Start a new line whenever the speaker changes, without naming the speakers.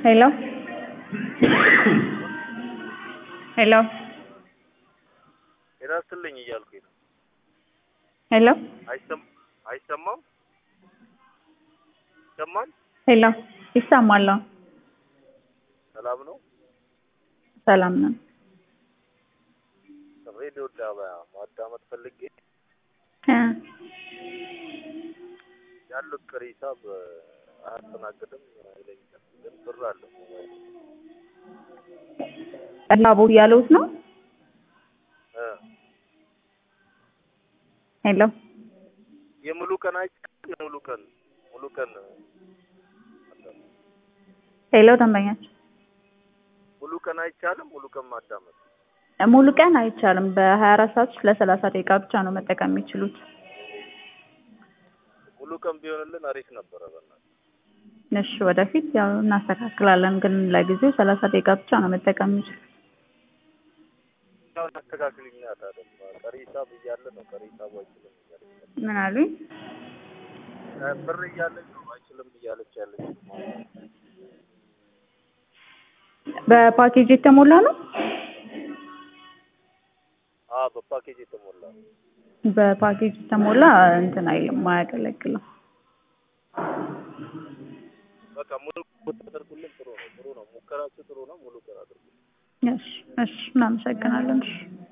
ሄሎ ሄሎ
ጤና ይስጥልኝ እያልኩኝ ነው።
ሄሎ
አይሰም አይሰማም? ይሰማል?
ሄሎ ይሰማል? አዎ።
ሰላም ነው?
ሰላም ነን።
ሬዲዮ ዳባ ማዳመጥ ፈልጌ
እ
ያሉት ቀሪ ሂሳብ አያስተናግድም ይለኛል። ግን ብር አለ
ላቦ እያለሁት ነው።
እ
ሄሎ
የሙሉ ቀን አይቻልም። የሙሉ ቀን ሙሉ ቀን
ሄሎ ደንበኛችን
ሙሉ ቀን አይቻልም። ሙሉ ቀን ማዳመጥ
ሙሉ ቀን አይቻልም። በሀያ አራት ሰዓት ውስጥ ለሰላሳ ደቂቃ ብቻ ነው መጠቀም የሚችሉት።
ሙሉ ቀን ቢሆንልን አሪፍ ነበረ። በእናትህ
እሺ ወደፊት ያው እናስተካክላለን፣ ግን ለጊዜው ሰላሳ ደቂቃ ብቻ ነው መጠቀም የሚችሉት።
ያው አስተካክልኛ ታዲያ ቀሪ ሂሳብ እያለ ነው ቀሪ ሂሳቡ አይችልም እያለች ነው።
ምን አሉኝ?
እ ብር እያለች ነው አይችልም እያለች ያለች
በፓኬጅ የተሞላ ነው።
አ በፓኬጅ የተሞላ ነው።
በፓኬጅ የተሞላ እንትን አይልም፣ አያገለግልም።
በቃ ሙሉ ብታደርጉልን ጥሩ ነው። ጥሩ ነው። ሙከራችሁ ጥሩ ነው። ሙሉ ቀን አድርጉ።
እሺ እሺ፣ እናመሰግናለን። እሺ